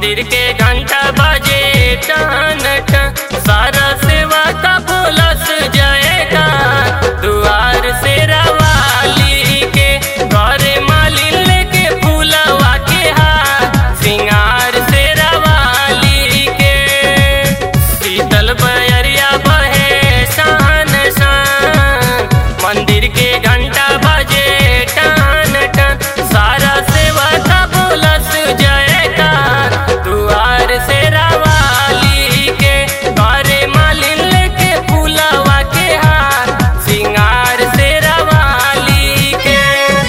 मंदिर के घंटा बजे टन टन सारा सेवा का बोलस जाएगा दुआर से रवाली के घरे मालिन लेके फूलवा के हाथ सिंगार से रवाली के शीतल बयरिया बहे शान शान मंदिर के घंटा बजे टन टन सारा सेवा का बोलस जाएगा दुआर से रवाली के घरे मालिन लेके फूलवा के हाथ सिंगार से रवाली के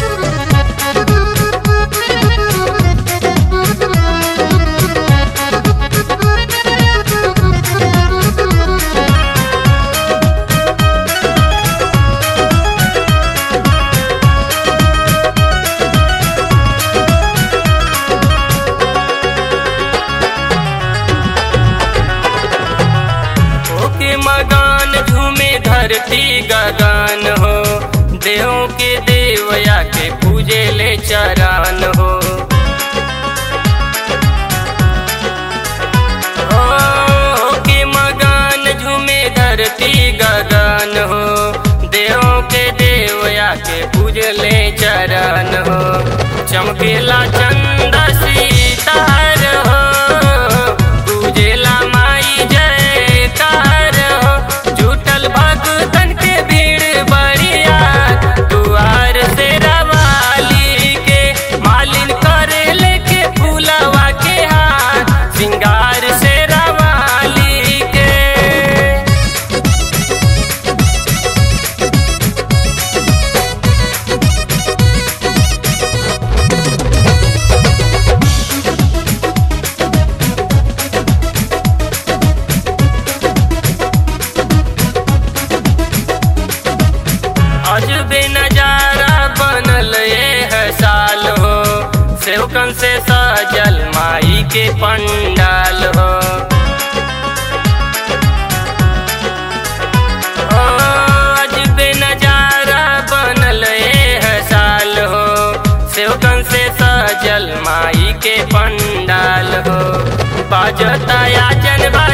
ओके मगान झूमे धरती गगन हो देहों के देवया के पूजे ले चरण हो ओके मगान झूमे धरती गगन हो देहों के देवया के पूजे ले चरण हो चमकेला चंदा सीतार हो पूजेला माई जयकार हो जुटल भगतन के भीड़ बढ़िया दुआर से रवाली के मालिन करे लेके फूलवा के हाथ सिंगार से रवाली के अजबे नजारा बनल ये है साल हो सेवकन से सजल माई के पंडाल हो ओ, अजबे नजारा बनल ये है साल हो सेवकन से सजल माई के पंडाल हो बाजता याचन बा